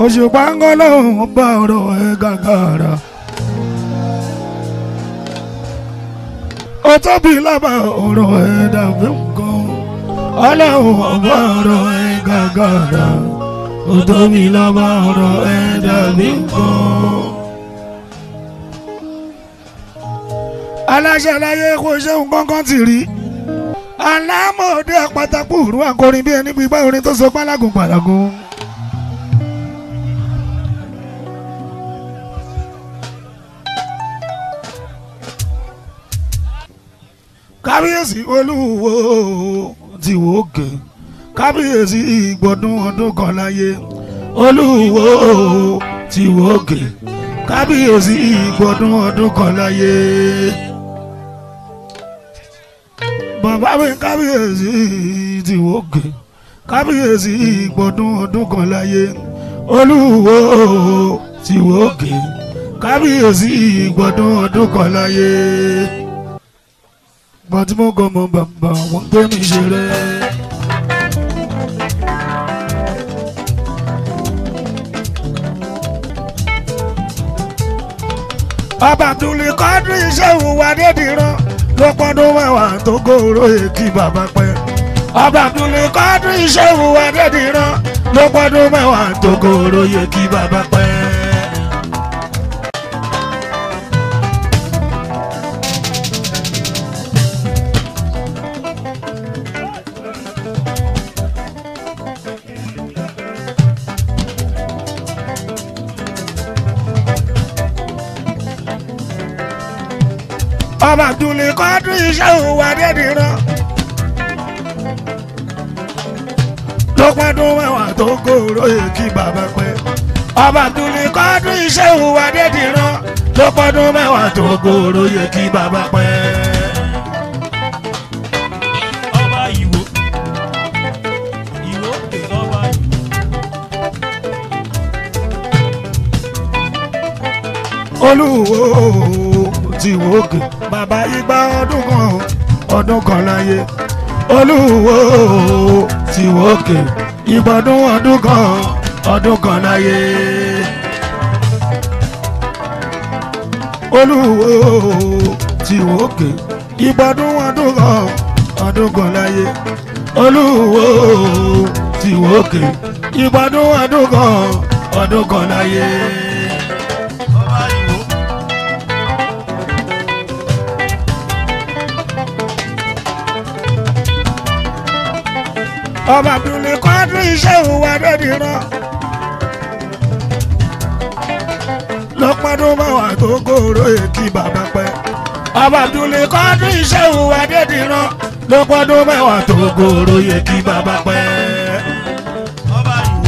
òṣùpá ń gán lọ́hùn bá ọ̀rọ̀ ẹ̀ gàgàrà. ó tóbi lábà ọ̀rọ̀ ẹ̀ dàbí nǹkan ọlọ́run ọba ọ̀rọ̀ ẹ̀ gàgàrà ó tóbi lábà ọ̀rọ̀ ẹ̀ dàbí nǹkan. aláṣẹ láyé kò ṣeun kankan ti rí alámọ̀ọ́dẹ pátákó òru akọrin bí ẹni gbígbá orin tó so pálágùn pàlágùn. kábíyèsí olúwo ti wò ókè kábíyèsí ìgbọ̀dún ọdún kan láyé olúwo ti wò ókè kábíyèsí ìgbọ̀dún ọdún kan láyé bàbá mi kábíyèsí ti wò ókè kábíyèsí ìgbọ̀dún ọdún kan láyé olúwo ti wò ókè kábíyèsí ìgbọ̀dún ọdún kan láyé gbọ́n tí mo gọ́ mọ bàbá wọn gbé mi ṣeré. ọba àbdùlé kọ́dún iṣẹ́ ìhùwà dédìrán ló pọ́ndún mẹ́wàá tó gòrò èkì bàbá pẹ́. ọba àbdùlé kọ́dún iṣẹ́ ìhùwà dédìrán ló pọ́ndún mẹ́wàá tó gòrò èkì bàbá pẹ́. ọba àbdùlé kọ́dún iṣẹ́ ìhùwà dédìrán. ló pọ́ndún mẹ́wàá tó gòrò èkì bàbá pẹ́. ọba àbdùlé kọ́dún iṣẹ́ ìhùwà dédìrán. ló pọ́ndún mẹ́wàá tó gòrò èkì bàbá pẹ́. ọba ìwò ìwò pè lọ́ba ìwò. olúwo ti wòkè bàbá igba ọdún kan ọdún kan láyé olúwo ti wòkè ìgbọ̀dún ọdún kan ọdún kan láyé olúwo ti wòkè ìgbọ̀dún ọdún kan ọdún kan láyé olúwo ti wòkè ìgbọ̀dún ọdún kan ọdún kan láyé. ọba ìwò ọba abdulli kọ́dún iṣẹ́ ìhùwà dẹ́dìrán. lọ́pọ̀dún mẹ́wàá tó gòrò èkì bàbá pẹ́. ọba abdulli kọ́dún iṣẹ́ ìhùwà dẹ́dìrán. lọ́pọ̀dún mẹ́wàá tó gòrò èkì bàbá pẹ́. ọba ìwò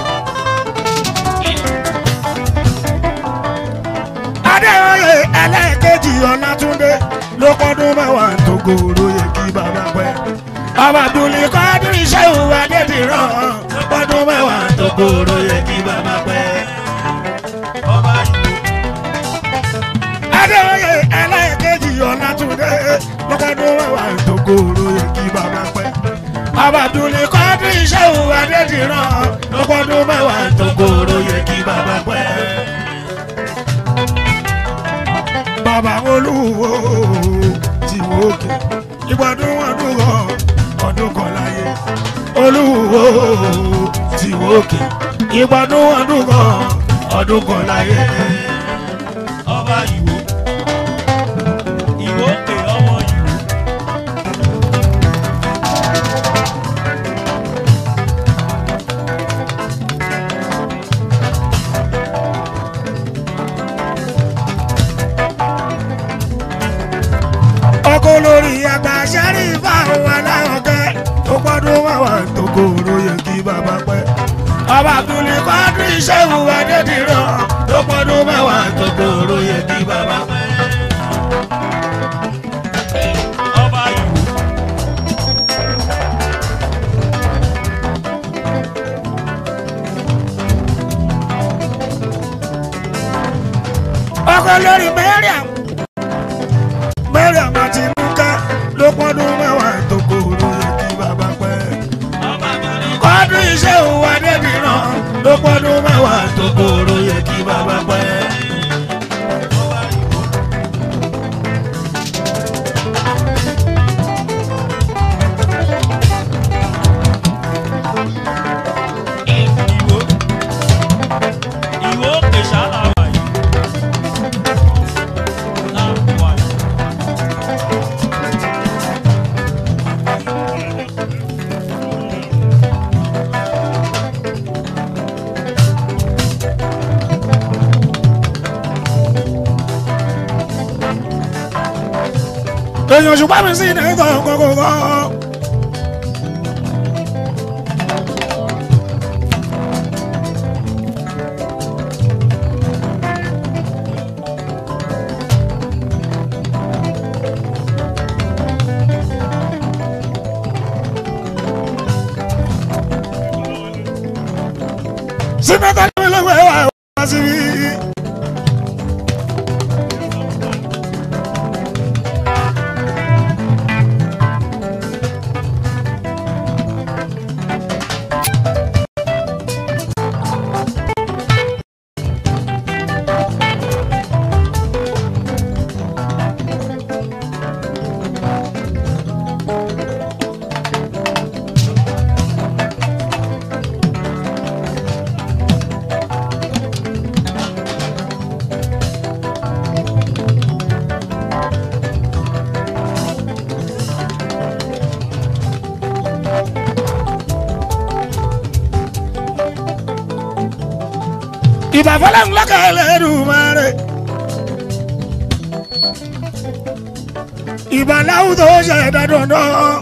adéoyè ẹlẹ́ẹ̀kejì ọ̀làtúndé lọ́pọ̀dún mẹ́wàá tó gòrò èkì bàbá pẹ́. ọba abdulli kọ́dún iṣẹ́ ìhùwà dẹ́dìrán. lọ́pọ̀dún mẹ́wàá tó gòrò èkì bàbá pẹ́. ọba ìwò adéoyè ẹlẹ́ẹ̀kejì ọ̀làtúndé lọ́kọ́dún wẹ̀wà ìtòkòrò èkì bàbá pẹ́. ọba àbdùlé kọ́dún iṣẹ́ òwò adédìrán lọ́kọ́dún mẹ́wàá ìtòkòrò èkì bàbá pẹ́. bàbá olúwo ti wò ókè ìgbọ̀dún ọdún kan ọdún kan láyé olúwo ti wò ókè ìgbọ̀dún ọdún kan ọdún kan láyé. ọba ìwò ìwò pè ọmọ ìwò. ọkọ lórí àgbà sẹ́rí fáwọn aláwọ̀kẹ́ tó gbọ́dún wàwà tó kóró yẹ kí bàbá pẹ́. ọba àbúlé kọ́dún iṣẹ́ ìwà dédìrán tó gbọ́dún mẹ́wàá tó kóró yẹ kí bàbá pẹ́. ọba ìwò ọkọ lórí mẹ́rìàm mẹ́rìàm àti nùkẹ́ ló gbọ́dún mẹ́wàá tó kóró yẹ kí bàbá pẹ́. ọba ìwò kọ́dún iṣẹ́ ìwà dédìrán ló gbọ́dún mẹ́wàá tó kóró yẹ kí bàbá pẹ́. ọba ìwò. ìwò ìwò kèsà làwà yìí. làwà yìí. èèyàn ṣùgbọ́n mi sì ní ìtàn kọ̀kọ̀kọ̀. sinata ni mi lọ́wọ́ ẹ̀ wá wá síbí. ìbàfọ́lá ńlá kẹlẹ́ dùmarè. ìbàláwù tó ṣẹ̀dá dandan.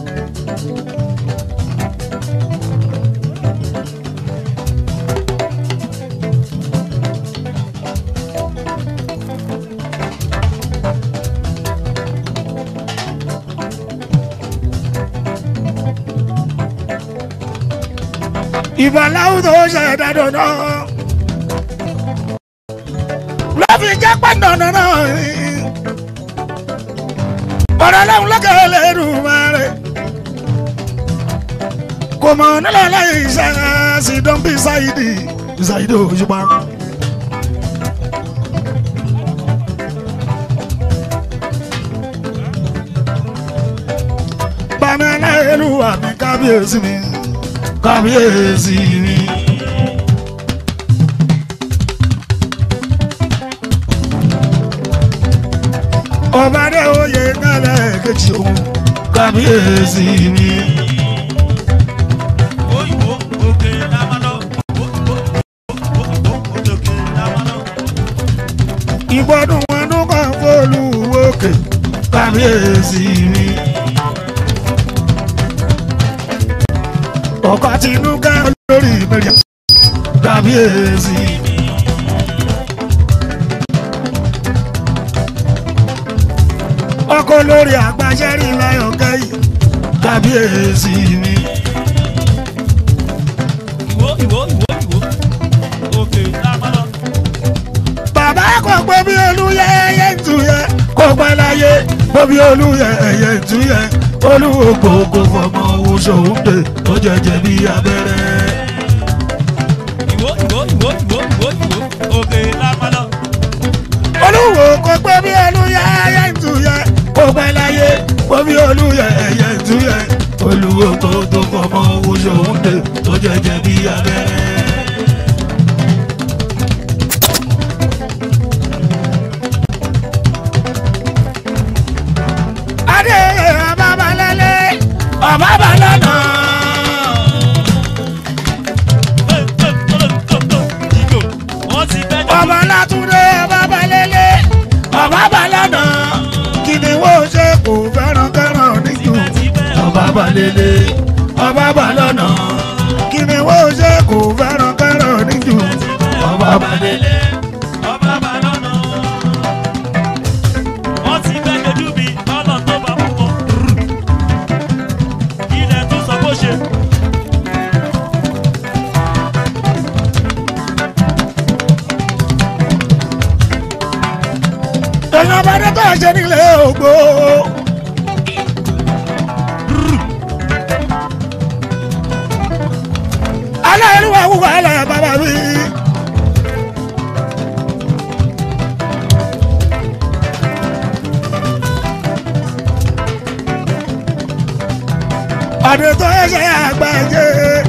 ìbàláwù tó ṣẹ̀dá dandan lọ́fi jẹ́ pàdánù náà ni. ọ̀rọ̀ lẹ́hùn lọ́kẹ́ lẹ́rù máa rẹ̀. kò mọ̀ nílẹ̀ lẹ́yìn iṣẹ́ sí dọ́ńbí ṣáìdì ṣáìdì òṣùpá. bàmí ẹlẹ́rù àmì kábíyèsí mi kábíyèsí mi. ọba dé oyè kálẹ̀ kejì òun kábíyèsí mi. òyìnbó òkè lámánà. òkè lámánà. ìgbọ́dún wọn ló kàn fóònù òkè kábíyèsí mi. ọkọ̀ tinúkẹ́ lórí mẹ́rin kábíyèsí mi. ọkọ̀ lórí àgbàṣẹ́rì láyọ̀ kẹ́yìn kábíyèsí mi. ìwò ìwò ìwò ìwò. òkè lámánà. bàbá kò gbé bí olúyẹ ẹyẹ ń tu yẹ kò pẹ́ láyé gbé bí olúyẹ ẹyẹ ń tu yẹ olúwo gbogbo fọmọ owó sòwúndé ó jẹjẹ bí abẹ́rẹ́. ìwò ìwò ìwò ìwò ìwò ìwò. òkè lámánà. olúwo kò gbé bí olúyẹ ẹyẹ ń tu yẹ kò pẹ́ láyé gbé bí olúyẹ ẹyẹ ń tu yẹ olúwo gbogbo fọmọ owó sòwúndé ó jẹjẹ bí abẹ́rẹ́. adé ọba balẹ̀lẹ̀ ọba balẹ̀nà. ìgò wọ́n ti bẹ́ jọ. ọba látúndé ọba balẹ̀lẹ̀ ọba balẹ̀nà. kí ni wọ́n ṣe kò fẹ́ràn kẹ́ràn níjù. ọba balẹ̀lẹ̀ ọba balẹ̀nà. kí ni wọ́n ṣe kò fẹ́ràn kẹ́ràn níjù. ọba balẹ̀lẹ̀. ọba bá lọ́nà. wọ́n ti bẹ́ dojú mi lọ́nà tó bá mú wọn. ilẹ̀ tún sọ bó ṣe. èèyàn bá dé tó ṣe nílé ògbó. aláìlúwa wúwo alẹ́ bàbá mi adé tó ẹsẹ̀ àgbàjẹ́.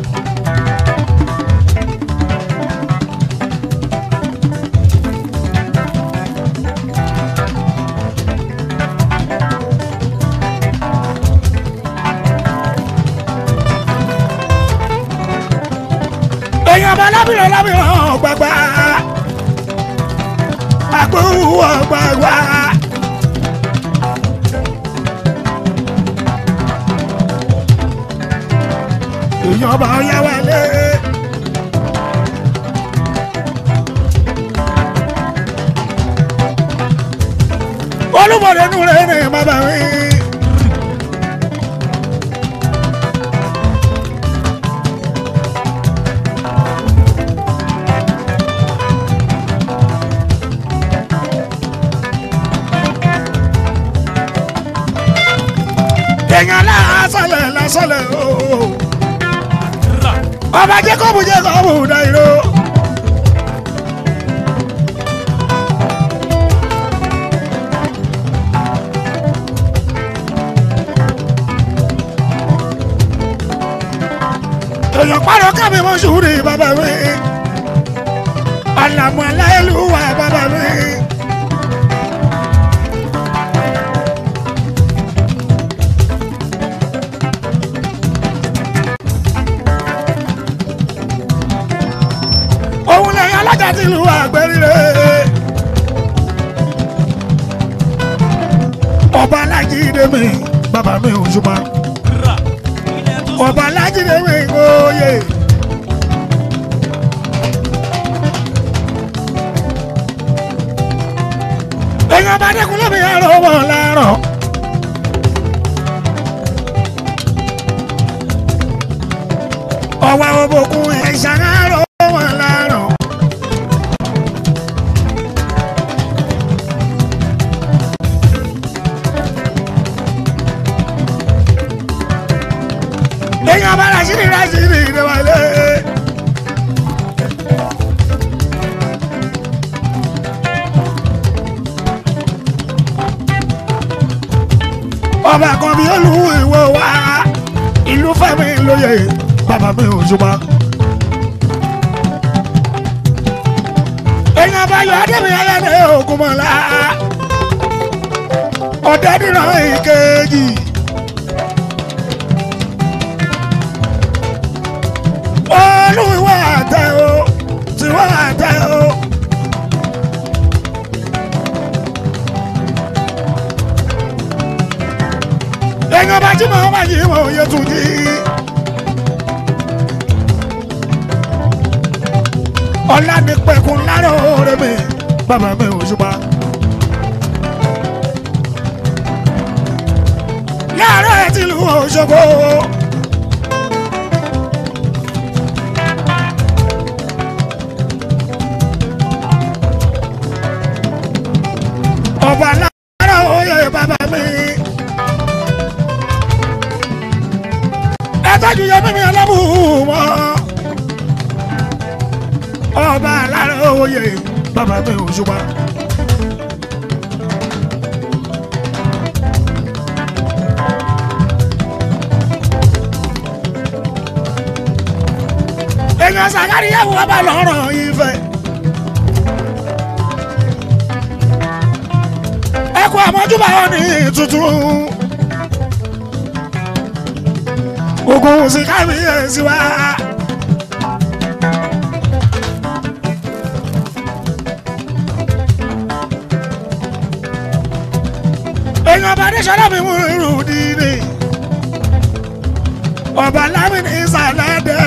èèyàn bá lábìrán lábìrán gbàgbà àgbòwò gbàgbà. èèyàn bá yá wálé. olúmọdé nù rẹ̀ ní bàbá mi. èèyàn lásọlẹ̀ lásọlẹ̀ ooo Rà. ọba jacob jacob dairo. èèyàn pàrọ̀ kámi mọ́ sùúrì bàbá mi àlàmú aláìlúwà bàbá mi. òun lẹ́yìn alájà ti lu àgbẹ̀rire. ọba alájídé mi bàbá mi ò ṣùgbọ́n Rà. Ilẹ̀ tó sọ. ọba alájídé mi òye. èèyàn bá dẹ́kun lómi ẹ̀rọ wọn lárọ̀. ọwọ́ òbòkun ẹ̀ṣán ẹ̀rọ wọn lárọ̀. èèyàn bá rásìrì rásìrì ìdẹ́wálé. ọba kan bí olú ìwé wa ìlú fẹ́mi lóye bàbá mi ò ṣùgbọ́n. èèyàn bá yọ adébí ẹlẹ́dẹ̀ ògùn mọ́lá ọ̀dẹ́dìrán ìkejì. olúwa àtẹ o tiwa àtẹ o. èèyàn bá jí màá wá yìí wọ́n òye tún jí. ọ̀la ní pẹ̀kun lárò rẹ̀ mi bàbá mi ò ṣùpá. láàárọ̀ ẹ̀ ti lu Òṣogbo. ọba lára oyè bàbá mi. ẹ tọ́jú yẹ mímí ọlọ́mùmọ́. ọba lára oyè bàbá mi ò ṣùgbọ́n. èèyàn sàkárí yẹ wọ́n bá lọ́rọ̀ ìfẹ́. ẹ kú àmọ́júbà wọn ní tuntun. ogun sí kábíyèsí wa. èèyàn bá dé sọ́dọ̀ mi mú irú dídì. ọba lámìnì ìsàlẹ̀ dẹ́.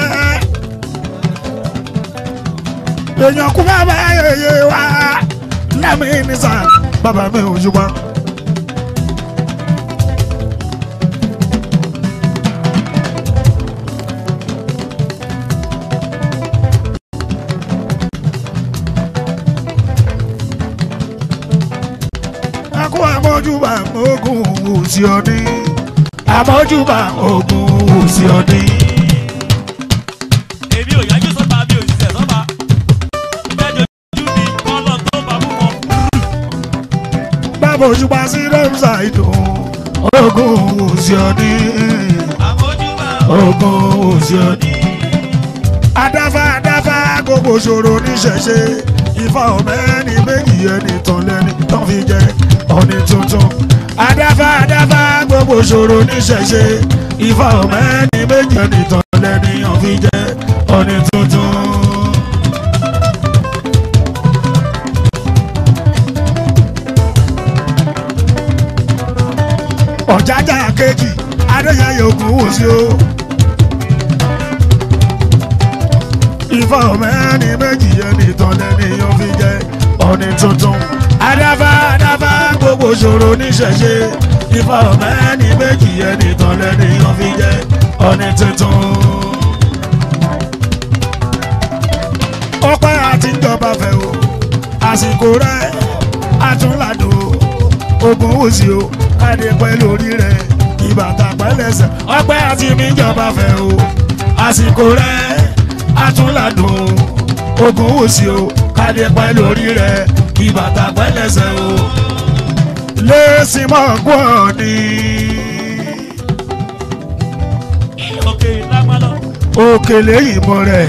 èèyàn kú bàbá yèyé wa lámìnì sàn bàbá mi ò ṣùgbọ́n. akó àmójúbà ogun òsì ọdí àmójúbà ogun òsì ọdí. Èmi ò yájú sọ́ba mi ò ṣiṣẹ́ sọ́ba. Ìgbẹ́jọ́ ojú mi kọ́ lọ tó bá mú wọn. bàbá òṣùpá sí rẹ́mùsà ìdùn ogun òsì ọdí. Àmójúbà ogun òsì òní. adáfá adáfá gbogbo ṣòro níṣẹ̀ṣe ifá ọ̀mẹ́ni méjì ẹni tán lẹ́ni tán fi jẹ ọ̀nì tuntun. adáfá adáfá gbogbo ṣòro níṣẹ̀ṣe ifá ọ̀mẹ́ni méjì ẹni tán lẹ́ni tán fi jẹ ọ̀nì tuntun. ọ̀jájà kejì adéyẹyẹ ògùn wò sí o. ifá ọ̀mẹ́ni méjì ẹni tán lẹ́ni yóò fi jẹ́ ọ̀nì tuntun. adáfá adáfá gbogbo ṣòro níṣẹ̀ṣe ifá ọ̀mẹ́ni méjì ẹni tán lẹ́ni yóò fi jẹ́ ọ̀nì tuntun. ọpẹ́ àti ìjọba fẹ́ o àsìkò rẹ̀ àtúnlàdò ogun wòsì o káde pẹ́ lórí rẹ̀ ìbàtà pẹ́lẹ́sẹ̀ ọpẹ́ àti ìjọba fẹ́ o àsìkò rẹ̀ àtúnlàdùn ogun wòsì o káde pẹ́ lórí rẹ̀ ìbàtà pẹ́lẹ́sẹ̀ o lẹ́sìn mọ́ gbọ́n ni òkè lágbálọ́. òkèlè ìmọ̀ rẹ̀.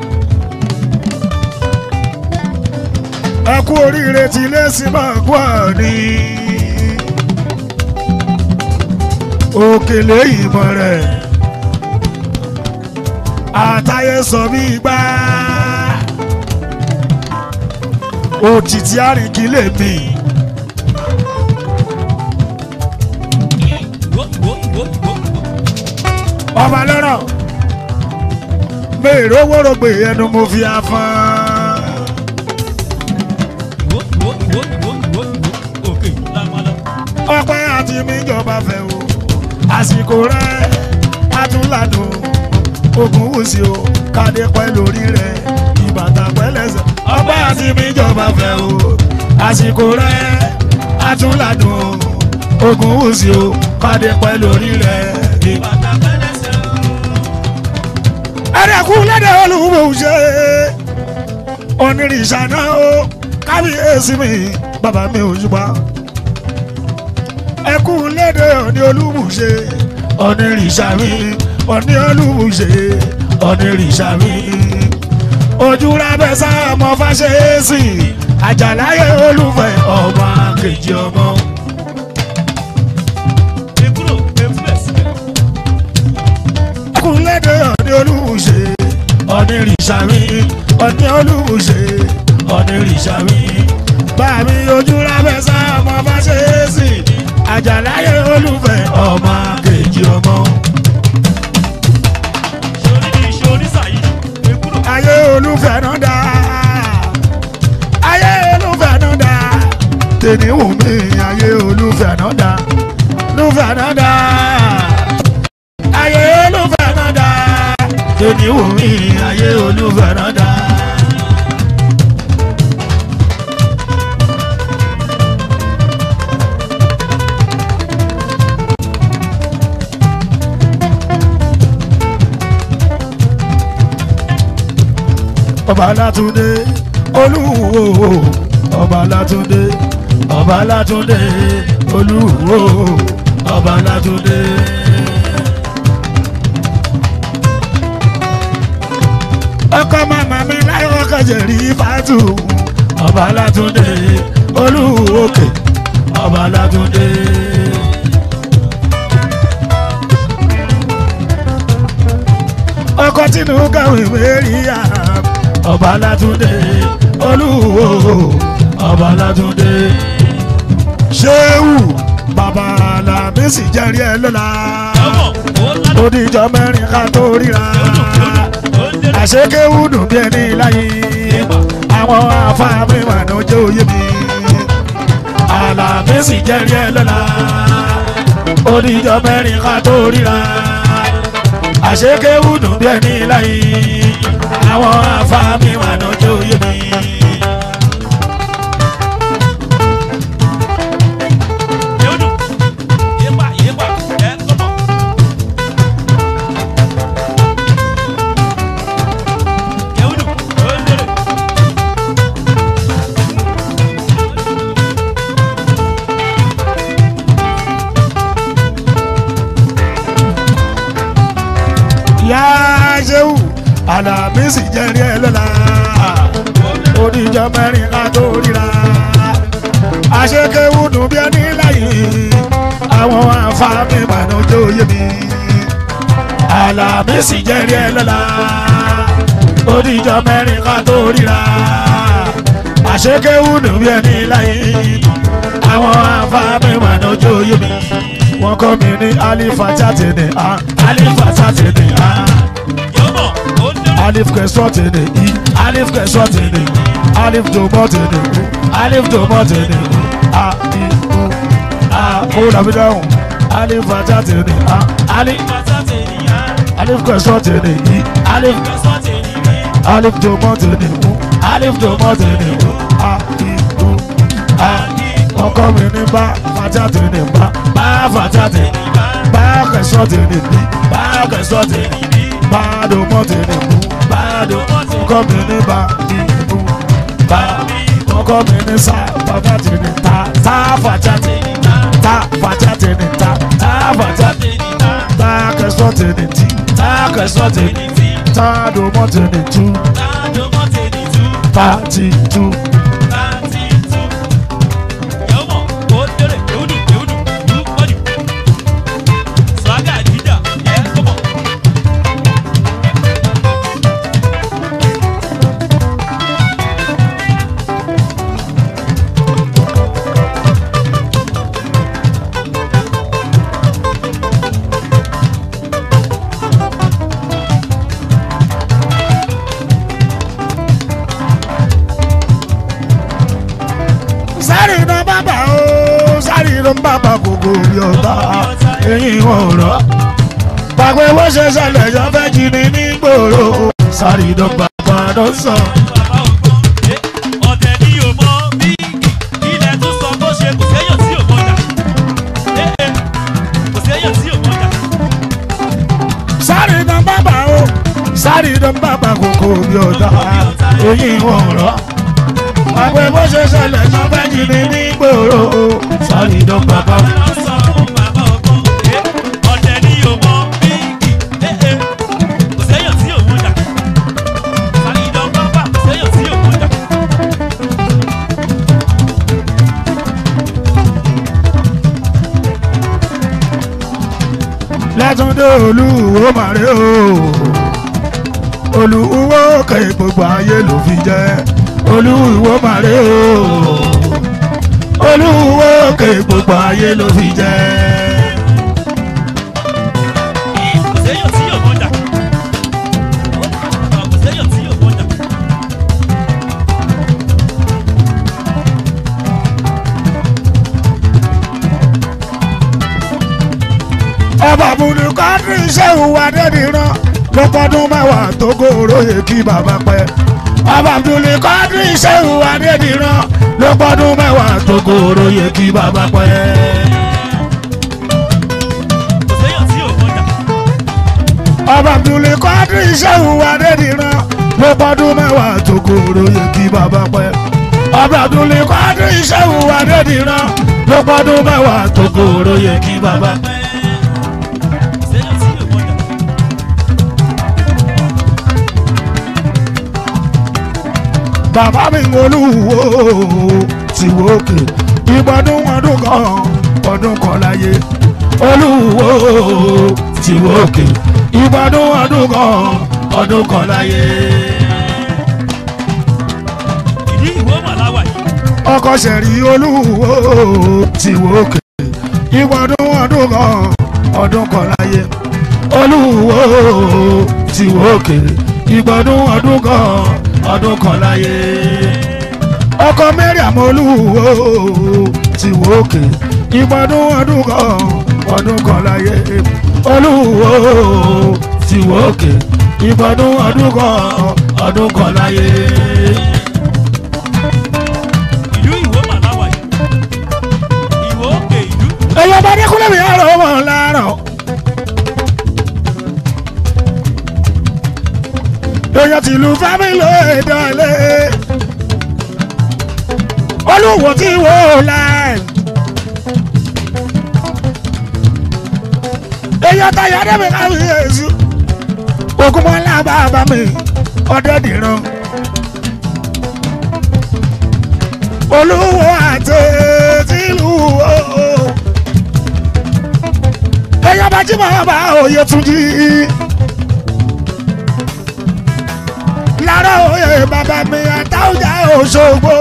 ẹ kú oríire tí lẹ́sìn máa gbọ́ ni. òkèlè ìmọ̀ rẹ̀. àtàyè sọ bí gbá. òtítí àríkí lè mí. Wo, wo, wo, wo, wo. ọba lọ́rọ̀ mèrò wórògbè ẹnu mo fi afọ́n. Wo, wo, wo, wo, wo, wo. òkè lágbálọ́. ọpẹ́ àti míjọba fẹ́ o àsìkò rẹ̀ atúnlàdùn ogun wùsì o kádé pẹ́ lórí rẹ̀ ìbàtà pẹ́lẹ́sẹ̀ ọpẹ́ àti míjọba fẹ́ o àsìkò rẹ̀ atúnlàdùn ogun wùsì o kádé pẹ́ lórí rẹ̀ ìbàtà. bàtà pẹ́lẹ́sẹ̀ o. ẹ̀rẹ̀kú lẹ́dẹ̀ olùwò ṣe onírìṣà náà o kábíyèsí mi bàbá mi ò yípa ẹkú lédè òní olúbùṣe onírìṣà mi òní olúbùṣe onírìṣà mi ojúlábẹ́sà ọmọ fàṣẹ́sì àjàláyé olùfẹ́ ọmọ kejì ọmọ. ekuro eflex. ẹkú lédè òní olúbùṣe onírìṣà mi òní olúbùṣe onírìṣà mi bàmí ojúlábẹ́sà ọmọ fàṣẹ́sì àjàláyé olùfẹ́ ọmọ kejì ọmọ. sori ni sori sayi. ekuro. ayé olùfẹ́ náà dá ayé olùfẹ́ náà dá tèmi wù mí ayé olùfẹ́ náà dá olùfẹ́ náà dá ayé olùfẹ́ náà dá tèmi wù mí ayé olùfẹ́ náà dá. ọba látúndé olúwo ọba látúndé ọba látúndé olúwo ọba látúndé. ọkọ màmá mi láyọ̀ kẹjẹrí fàtú ọba látúndé olúwo òkè ọba látúndé. ọkọ tínú kàwé mẹ́rìíyà ọba látúndé olúwo ọba látúndé ṣéwù bàbá làmísì jẹ́rìí ẹ lọ́la ọmọ o ládùn. odijọ́ mẹ́rin ká tó ríra o ń délé. àṣekéwù dùn bí ẹni láyé àwọn afáàmì màánú jẹ́ òye mi àlàmísì jẹ́rìí ẹ lọ́la odijọ́ mẹ́rin ká tó ríra àṣekéwù dùn bí ẹni láyé àwọn afáàmì màánú jẹ́ òye mi. yóò dùn. yépa yépa ẹ lọ́mọ. yóò dùn. o ń délé. ìyá ṣéwù àlàmísì jẹ́rìí ẹ lọ́la oníjọ mẹ́rin ká tó ríra àṣekéwù dùn bí ẹni láyé àwọn àǹfààní ìbànújẹ́ òye mi àlàmísì jẹ́rìí ẹ lọ́la oníjọ mẹ́rin ká tó ríra àṣekéwù dùn bí ẹni láyé àwọn àǹfààní ìbànújẹ́ òye mi wọ́n kọ́ mi ní alifata tẹ̀lé a alifata tẹ̀lé a yọmọ ó dé alif kẹsàn tẹ̀lé i alif kẹsàn tẹ̀lé alif dòmọ́ tẹ̀lé o alif dòmọ́ tẹ̀lé o a i o a kó dàbí dáhùn alifata tẹ̀lé a alif pátá tènìyàn alif kẹsàn tẹ̀lé i alif kẹsàn tènìyàn alif dòmọ́ tẹ̀lé o alif dòmọ́ tẹ̀lé o a i o a wọ́n kọ́ mi ní bá fata tẹ̀lé bá bá fata tẹ̀lé bá kẹsàn tẹ̀lé bí bá kẹsàn tẹ̀lé bá dòmọ́ tẹ̀lé o bá dòmọ́ tẹ̀lé kọ́ mi ní bá ìbú bá wọ́n kọ́ mi ní sá fata tẹ̀lé ta tá fata tẹ̀lé ta fata tẹ̀lé ta tá fata tẹ̀lé ta kẹsàn tẹ̀lé tí ta kẹsàn tẹ̀lé ta dòmọ́ tẹ̀lé tú ta ti tú. sáré iná bàbà ó sáré iná bàbà kòkò rí ọ̀tá eyín ọ̀rọ̀ pàpẹ wọ́n ṣe ṣẹlẹ̀ yọ fẹ́ jí ni nígboro sáré iná bàbà ló sọ. ọ̀tẹ̀ ni yóò mọ bí ilẹ̀ tún sọ bó ṣe kò séyàn tí yóò mọ̀jà kò séyàn tí yóò mọ̀jà. sáré iná bàbà ó sáré iná bàbà kòkò rí ọ̀tá eyín ọ̀rọ̀ pàpẹ wọ́n ṣe ṣẹlẹ̀ yọ fẹ́ jí ni nígboro sáré iná bàbà. ọ̀tẹ̀ ni yóò mọ bí kò séyàn tí yóò mọ̀jà. sáré ìdán pápá kò séyàn tí yóò mọ̀jà. lẹ́túndé olúwo màrí o olúwo kẹ gbogbo ayé ló fi jẹ́ olúwo màrí o olúwo kẹ gbogbo ayé ló fi jẹ́. kò séyàn tí yóò mọ̀jà. kò séyàn tí yóò mọ̀jà. ọba bùnú kọ́ńtì sẹ́wù adédìran ló pọ́dún mẹ́wàá tó gòrò yẹ kí bàbá pẹ́. ọba bùnú kọ́ńtì sẹ́wù adédìran ló pọ́dún mẹ́wàá tó gòrò yẹ kí bàbá pẹ́. kò séyàn tí yóò mọ̀jà. ọba abdulai kọ́dí sẹ́wù adédìran ló pọ́dún mẹ́wàá tó kóró yẹ kí bàbá pẹ́. ọba abdulai kọ́dí sẹ́wù adédìran ló pọ́dún mẹ́wàá tó kóró yẹ kí bàbá pẹ́. kò séyàn tí yóò mọ̀jà. bàbá mi ń olúwo ti wókè ìgbọ́dún ọdún kan ọdún kan láyé olúwo ti wókè ìgbọ́dún ọdún kan ọdún kan láyé. ìdí ìwé màláwà yìí. ọkọ sẹ̀rí olúwo ti wókè ìgbọ́dún ọdún kan ọdún kan láyé olúwo ti wókè ìgbọ́dún ọdún kan ọdún kan láyé ọkọ mẹ́rìàm olúwo ti wókè ìgbọ́dún ọdún kan ọdún kan láyé olúwo ti wókè ìgbọ́dún ọdún kan ọdún kan láyé. ìlú ìwó màláwà yìí. ìwó òkè ìlú. ẹyọ bá dẹkùnlé mi àrò wọn láràn. èèyàn tìlú fámìlì ìdálẹ́ olúwo tí wò láì. èèyàn tayọ dẹ́mi káwí èsù ogunmọ́lá bàbá mi ọ̀dẹ́dìran olúwo àti tìlú o èèyàn bá jí máa bá òye tún jí lára òye bàbá mi àtàwùjá òṣogbo.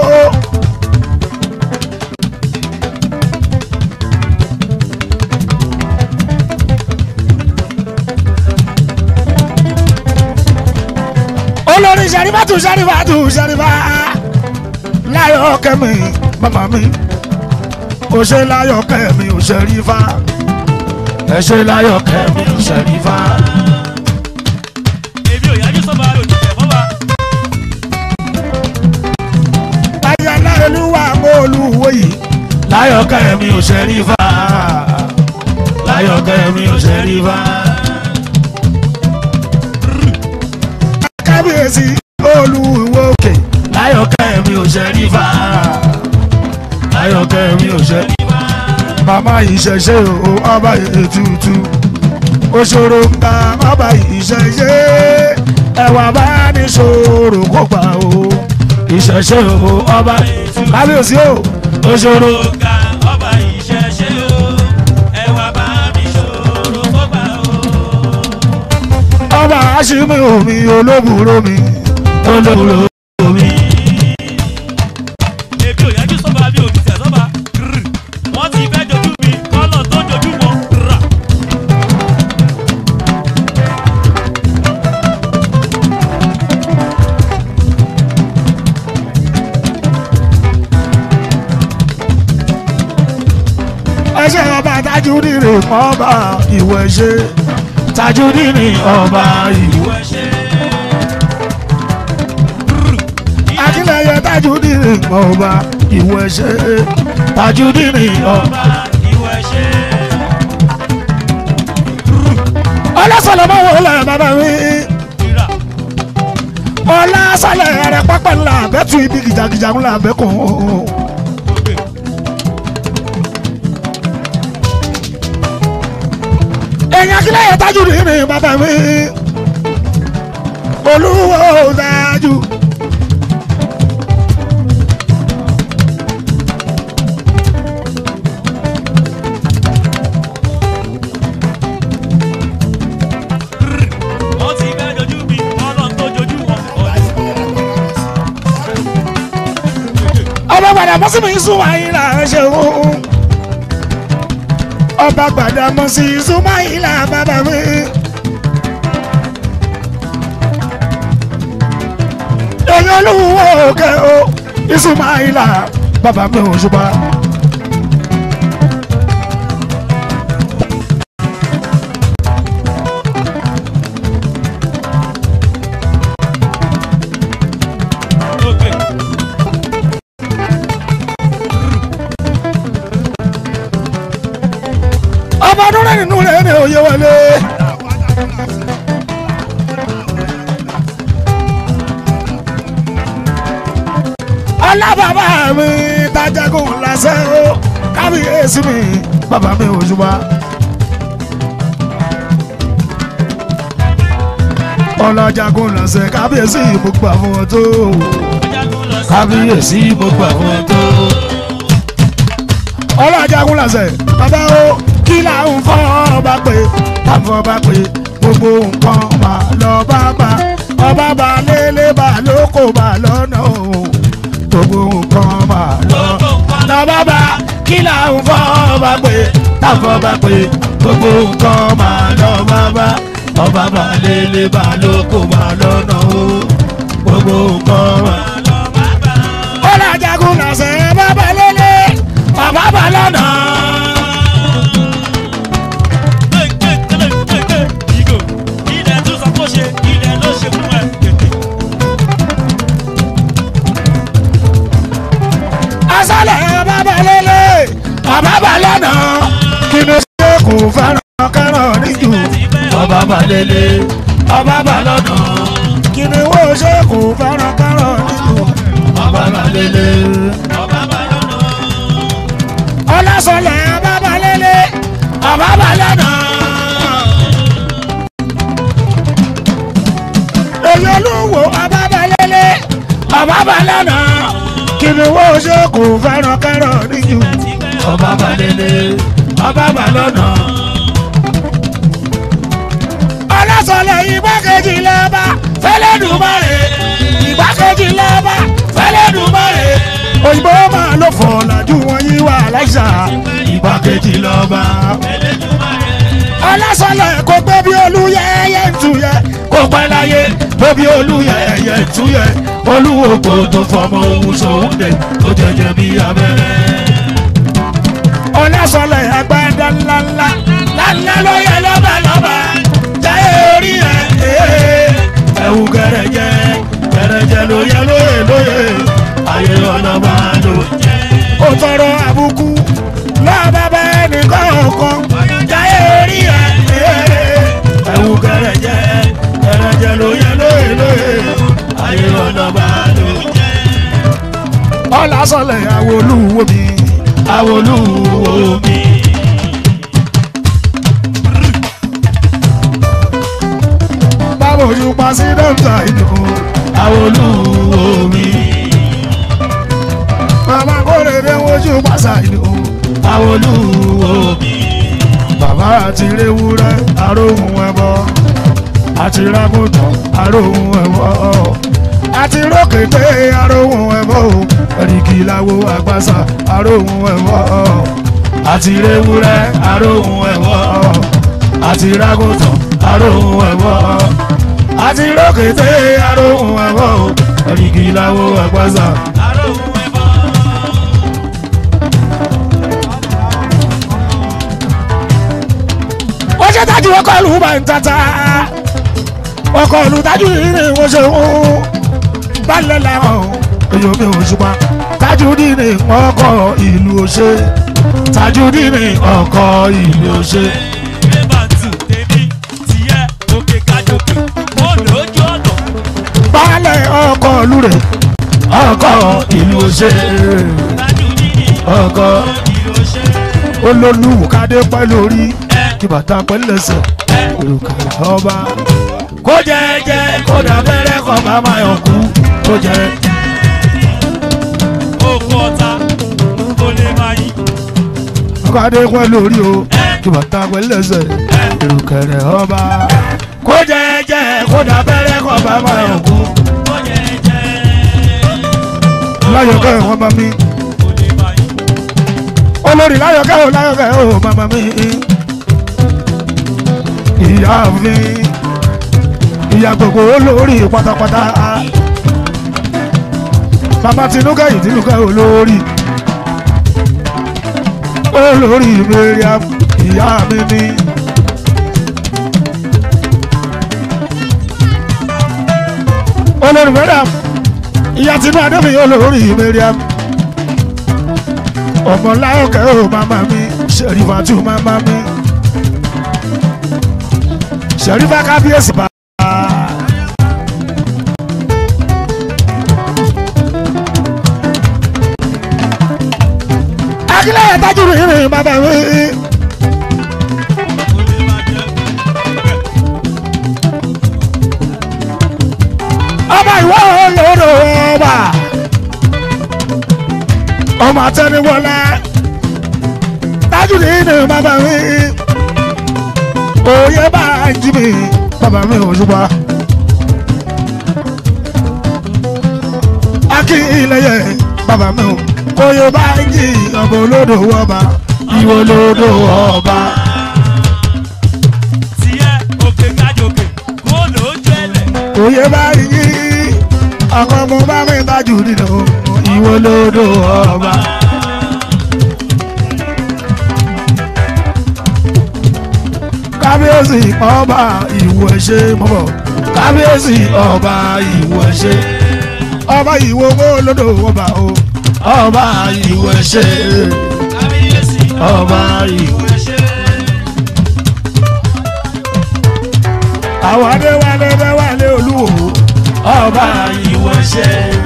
olórí sẹ́rífàtù sẹ́rífàtù sẹ́rífà láyọ̀ kẹ́mi màmá mi ó ṣe láyọ̀ kẹ́mi ó sẹ́rífà ẹ ṣe láyọ̀ kẹ́mi ó sẹ́rífà. èmi ò yájú sọ́ba òjìṣẹ́ fọ́ba. ayọ̀lá olúwa olúwo yìí láyọ̀ kẹ́mi ò sẹ́rífà láyọ̀ kẹ́mi ò sẹ́rífà. kábíyèsí olúwo òkè láyọ̀ kẹ́mi ò sẹ́rífà láyọ̀ kẹ́mi ò sẹ́rífà. màmá ìṣẹ̀ṣe o ọba ètùtù òṣòro ń ta ọba ìṣẹ̀ṣe ẹ̀wà bá ní ṣòro kó gbà o ìṣẹ̀ṣe o ọba kábíyèsí o òṣòro. ọ̀gá ọba ìṣẹ̀ṣe o ẹwà bá mi ṣòro fọ́gbà o. ọba aṣími omi olóbùrò mi olóbùrò mi. èmi ò yájú sọ́ba mi ò bìtẹ̀ sọ́ba. Grr. wọ́n ti fẹ́ dojú mi kọ́lọ̀ tó dojú wọn. Rà. ẹṣẹ ọba tajudire ọba ìwẹ̀ ṣe tajudire ọba ìwẹ̀. ìwọ ṣe. akínlẹyẹ tajudire ọba ìwẹ̀ ṣe tajudire ọba. ọba ìwọ ṣe. ọlọ́sọ̀lọ́ máa wọ ọlọ́ bàbá mi Rà. ọlọ́sọ̀lọ́ rẹ pápá ńlá abẹ́tù ibi gìjàgìjà ńlá abẹ́kùn. Ògbè. èèyàn akínlẹyẹ tajudire bàbá mi olúwo dájú. wọ́n ti fẹ́ dojú mi kọ́lọ̀ tó dojú wọn. ọba gbàdá mọ́sí mi sún wáyé là ń ṣe òun ọba gbàdá mọ́sí sún wáyé là bàbá mi. èèyàn olúwo òkè o ìsúnmáìlà bàbá mi ò ṣùgbọ́n. Ògbè. ọba ọdún rẹ̀ nínú rẹ̀ ní òye wọlé. alábàbà mi tajagun lásán o kábíyèsí mi bàbá mi ò ṣùgbọ́n. ọlọ́jagun lọ́sẹ̀ kábíyèsí gbogbo àwọn tó Ajagun lọ sí. kábíyèsí gbogbo àwọn tó. ọlọ́jagun lọ́sẹ̀ bàbá o kí là ń fọ́ ọba pé táwọn ọba pé gbogbo nǹkan mà lọ bá bá ọba bá lélẹ̀ bá lóko bá lọ́nà o gbogbo nǹkan mà lọ lọ bá bá kí là ń fọ́ ọba pé táwọn ọba pé gbogbo nǹkan mà lọ bá bá ọba bá lélẹ̀ bá lóko bá lọ́nà o gbogbo nǹkan mà Lọ bá bá. ọlọ́jagun lọ́sẹ̀ bàbá lélẹ̀ bàbá bá lọ́nà. Ìgò, ilẹ̀ tún sọ kó ṣe, ilẹ̀ ló ṣe fún ẹ. Tètè. asálẹ̀ bàbá lélẹ̀ bàbá bá lọ́nà. kí ni ṣe kò fẹ́ràn kẹ́ràn níjù. ọba bá lélẹ̀ ọba bá lọ́nà. kí ni wọ́n ṣe kò fẹ́ràn kẹ́ràn níjù. ọba bá lélẹ̀. Ọba bá lọ́nà. ọlọ́sọ̀lẹ̀ bàbá lélẹ̀ bàbá bá lọ́nà. ọba lọ́nà kí ni wọ́n ṣe kò fẹ́ràn kẹ́rọ̀ níjù ọba balẹ̀lẹ̀ ọba balọ̀nà. ọlọ́sọ̀lẹ̀ igbákejì lọ́ba fẹ́lẹ́dùmarè igbákejì lọ́ba fẹ́lẹ́dùmarè òyìnbó máa ló fọ̀ làjú wọn yí wà láìsà igbákejì lọ́ba. ọlọ́sọ̀lẹ̀ kò gbé bí olúyẹyẹ ń tuyẹ kò pẹ́ láyé tó bí olúyẹyẹ ń tuyẹ olúwo kò tó fọmọ ohun sòun dé tó jẹjẹ bí abẹ́rẹ́ ọlọ́sọ̀lẹ̀ agbada ńláńlá ńláńlá ló yẹ lọ́ba lọ́ba jáyé orí ẹ̀ ẹ̀wù gẹ̀rẹ̀jẹ gẹ̀rẹ̀jẹ ló yẹ lóye lóye ayé ọlọ́ba ló jẹ́. ó tọrọ àbùkù lọ́ba bẹ́ẹ̀ nìkan ọ̀kan jáyé orí ẹ̀ ẹ̀wù gẹ̀rẹ̀jẹ gẹ̀rẹ̀jẹ ló yẹ lóye lóye ayé ọlọ́ba ló jẹ́. ọlọ́sọ̀lẹ̀ àwọn olúwo mi àwọn olúwo mi. báwo ojú pa sí dọ́kítà inú àwọn olúwo mi. màmá kórè dé wojú pàṣà inú àwọn olúwo mi. bàbá àti rewúrẹ́ aróhùn ẹbọ àti rágùntàn aróhùn ẹbọ àti rókèté aróhùn ẹbọ ẹ̀ríkì láwo àgbàsà aróhùn ẹbọ àti rewúrẹ́ aróhùn ẹbọ àti rágùntàn aróhùn ẹbọ àti rókèté aróhùn ẹbọ ẹ̀ríkì láwo àgbàsà. wọ́n ṣe tájú ọkọ̀ ìlú bá ń tata ọkọ̀ ìlú tájú ìrìn wọ́n ṣe ń balẹ̀ làwọn èyí mi ò ṣùpá Tajudeen ọkọ̀ ìlú òṣè Tajudeen ọkọ̀ ìlú òṣè. balẹ̀ ọkọ̀ ìlú rẹ̀ ọkọ̀ ìlú òṣè ọkọ̀ olólùkadé pẹ́ lórí kí bàtà pẹ́ lẹ́sẹ̀ òrùka ọba kó jẹ́jẹ́ kó dàbẹ́rẹ́ kọ́ bá máa yọ̀ kú kó jẹ́. kọ́dé pẹ́ lórí o kí bàtà pẹ́ lẹ́sẹ̀ ìrùkẹ̀rẹ̀ ọba. kó jẹ́jẹ́ kó dàbẹ́rẹ́ kọ́ bá máa yọ̀ kú. láyọ̀kẹ́ wọn bá mi. olórí láyọ̀kẹ́ ò láyọ̀kẹ́ ò bàbá mi. ìyá mi ìyá gbogbo olórí pátápátá. bàbá tinúkẹ́ yìí tinúkẹ́ olórí olórí Mariam ìyá mi ní. olórí Mariam ìyá tinú adébí olórí Mariam ọmọ láyọ̀kẹ́ ò màmá mi ṣèrífà tù màmá mi ṣèrífà kábíyèsí bá. akílẹ̀ yẹn tájú rìn rìn bàbá mi. ọba ìwọ olóró ọba ọmọ àtẹniwọlá tájú rìn rìn bàbá mi. òye bá ń jí mi bàbá mi ò ṣùgbọ́n. akí ilẹ̀ yẹ bàbá mi ò oyè bá ń jí ọmọ olódò ọba ìwọ olódò ọba. oyè bá ń jí ọkọ mo bá mi tajú nínú ìwọ olódò ọba. kábíyèsí ọba ìwọ ẹṣẹ mọ́bọ̀ kábíyèsí ọba ìwọ ẹṣẹ ọba ìwọ olódò ọba o ọba ìwọ ẹṣẹ ọba ìwọ ẹṣẹ. àwọn adéwálé déwálé olúwo ọba ìwọ ẹṣẹ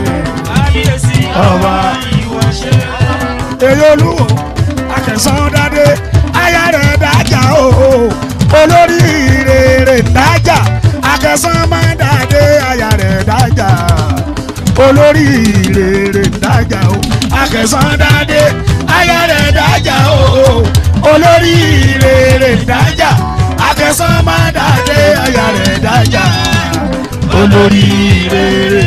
ọba ìwọ ẹṣẹ. èyí olúwo akẹsàn dáadé aya rẹ̀ dájà o olórí rere dájà akẹsàn máa dáadé aya rẹ̀ dájà olórí ìrèrè dájà o akẹsàn dáadé aya rẹ̀ dájà o olórí ìrèrè dájà akẹsàn má dáadé aya rẹ̀ dájà olórí ìrèrè.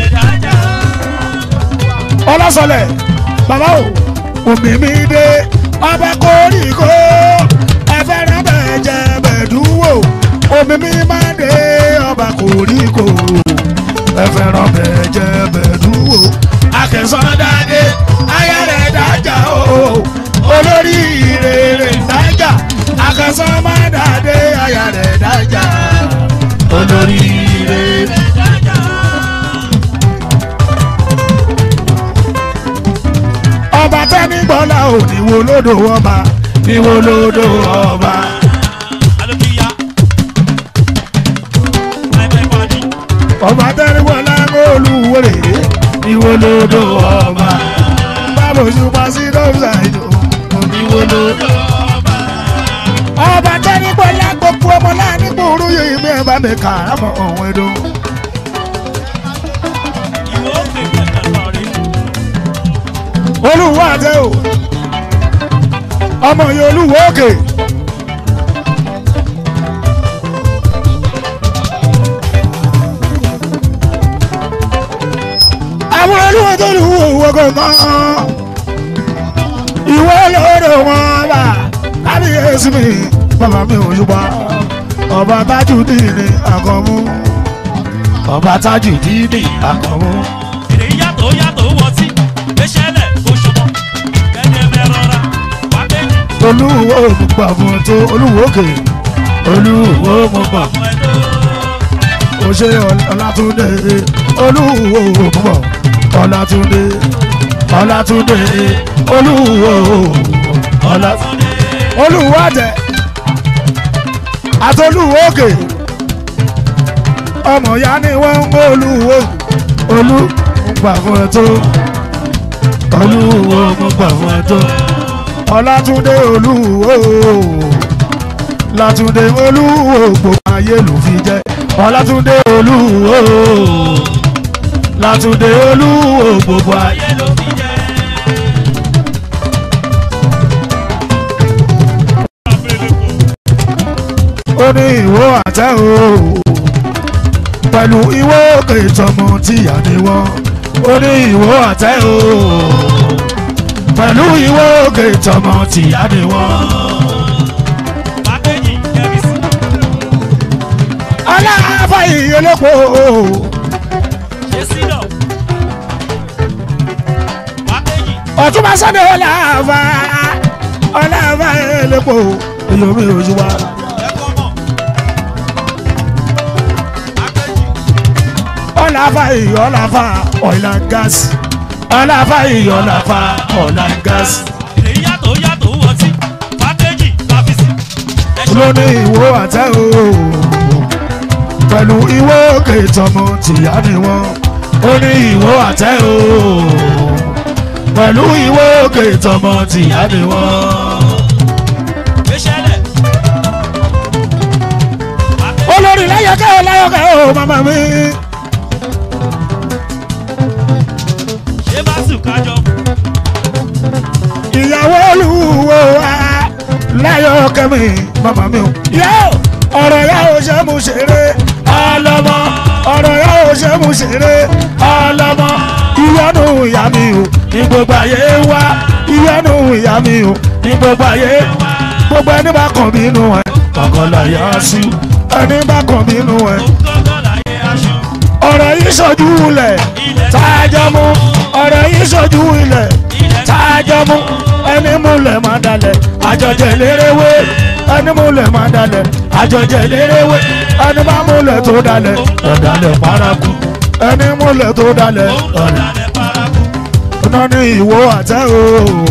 ọlọ́sọlẹ̀ bàbá o omi mi dé ọba kórìkó ẹfẹ́ràn bẹ́ẹ̀ jẹ́ bẹ̀dúwò omi mi máa dé ọba kórìkó ẹfẹ́ràn bẹ́ẹ̀ jẹ́ bẹ̀dúwò akẹsàn dáadé aya rẹ̀ dájà o olórí ìrèrè dájà akẹsàn má dáadé aya rẹ̀ dájà olórí ìrèrè. ọba tẹ́ni gbọ́lá ò níwò lódò ọba níwò lódò ọba. ọba tẹ́ni gbọ́lá olúwèrè níwò lódò ọba. báwo ṣùpá sí dọ́ọ̀sà ìdò níwò lódò ọba. ọba tẹ́ni gbọ́lá gbogbo ọmọ láàánú gbòòrò yìí mi ẹ̀ bá mi kà á mọ̀ ọ̀hún ẹ̀dọ́. olúwo àtẹ o ọmọ yìí olúwo òkè. àwọn olúwo tó lù wò wò gangan ìwọ lóore wọn bá kábíyèsí mi bàbá mi ò yúpa ọba Tajudeen Àkànmú ọba Tajudeen Àkànmú. Èrè yàtọ̀ yàtọ̀ wọ̀ sí, gbéṣẹ́lẹ̀ oṣùmọ̀, kẹ́ni mẹ́rọ̀ra, wà méjì, olúwo mo gbà fún ẹ tó olúwo òkè olúwo mo gbà ọmọ ẹ̀dọ́. ó ṣe ọlátúndé olúwo mo bọ̀ ọlátúndé ọlátúndé olúwo ọlátúndé olúwo àtẹ àtolúwo òkè ọmọ ya ni wọ́n ń mú olúwo olú mo gbà fún ẹ tó olúwo mo gbà fún ẹ tó ọlátúndé olúwo látúndé olúwo gbogbo ayé ló fi jẹ ọlátúndé olúwo látúndé olúwo gbogbo ayé. Ayé ló fi jẹ́. ó ní ìwọ àtẹ o pẹ̀lú ìwọ òkè ìtọ́mọ tíyà ni wọ́n ó ní ìwọ àtẹ o pẹ̀lú ìwọ òkè ìtọ́mọ tíyà ni wọ́n. Wà méjì, kẹ́mi sí. aláàfáà ìyẹlẹ́pọ̀ Ṣé sílọ̀? Wà méjì, ọ̀túnba sọ́dọ̀ ọ̀làfà ọ̀làfà ìyẹlẹ́pọ̀ èyí mi ò ṣùgbọ́n. ẹ̀kọ́ mọ̀. Wà méjì, ọ̀làfà ìyọ̀ ọ̀làfà ọ̀ìlà gáàsì ọ̀làfà ìyọ̀ ọ̀làfà ọ̀ìlà gáàsì. èrè yàtọ̀ yàtọ̀ wọ̀ sí, wà méjì, kàfi sí. Ẹ̀ṣọ́ lóní ìwọ àtẹ o pẹ̀lú ìwọ òkè ìtọ́mọ tìyá ni wọ́n ó ní ìwọ àtẹ o pẹ̀lú ìwọ òkè ìtọ́mọ tìyá ni wọ́n. gbéṣẹ́lẹ̀. Wà méjì, olórí láyọ̀kẹ́ o láyọ̀kẹ́ o màmá mi. ṣé bá sùn kájọ? ìyàwó olúwo wa láyọ̀kẹ́ mi màmá mi o. yá o ọ̀rọ̀ yá o ṣe mú ṣeré ọlọ́mọ ọ̀rọ̀ yá o ṣe mú ṣeré ọlọ́mọ ìyọnu ìyá mi o ní gbogbo ayé wa ìyọnu ìyá mi o ní gbogbo ayé gbogbo ẹni bá kàn mí nù ẹ kọ̀ọ̀kan láyà sí ẹni bá kàn mí nù ẹ Ó ń gángan láyé aṣọ. ọ̀rọ̀ yìí ṣojú ilẹ̀ tájọ́ mú ọ̀rọ̀ yìí ṣojú ilẹ̀ tájọ́ mú ẹni múlẹ̀ máa dalẹ̀ àjọjẹ lérewé ẹni múlẹ̀ máa dalẹ̀ àjọjẹ lérewé ẹni bá múlẹ̀ tó dalẹ̀ ọ̀dàlẹ̀ paraku ẹni múlẹ̀ tó dalẹ̀ Ó ń ọ̀dàlẹ̀ lọ́dàlẹ̀ paraku. iná ní ìwó àtẹ o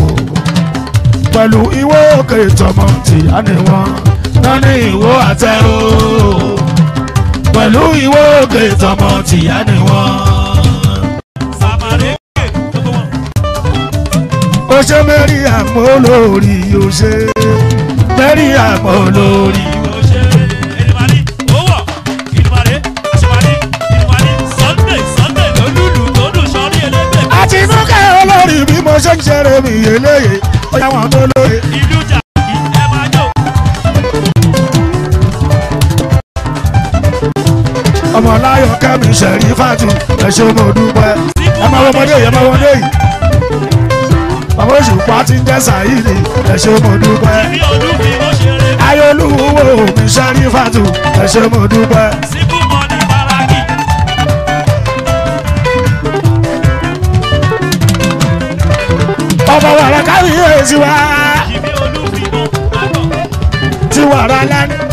pẹ̀lú ìwó òkè ìtọ́mọ tìyá ni wọ́n iná ní ìwó àtẹ o pẹ̀lú ìwó òkè ìtọ́mọ tìyá ni wọ́n. Sàmàlẹ́kẹ̀ gbogbo wọn. ó ṣe mẹ́rí àmọ́ olórí ó ṣe mẹ́rí àmọ́ olórí. Ìwọ ṣe Èdùmàrè owó Èdùmàrè àṣùmàrè Èdùmàrè Sunday Sunday lólùlù tó dùn sọ́rí ọláyọ̀ kẹ́mi ṣẹ̀rí fàtú ẹ ṣé mo dúpẹ́ ẹ máa wọ ọmọdé yìí ẹ máa wọ ọmọdé yìí bàbá òṣùpá ti ń jẹ́ sàyíìdì ẹ ṣé mo dúpẹ́ bí olúmi ó ṣeré ayolúwo mi ṣẹ́rí fàtú ẹ ṣé mo dúpẹ́ síkú mọ́ni báràkì ọmọ wàrà káyé tiwa ìbí olúmi ó àgọ̀ tiwàrà lánàá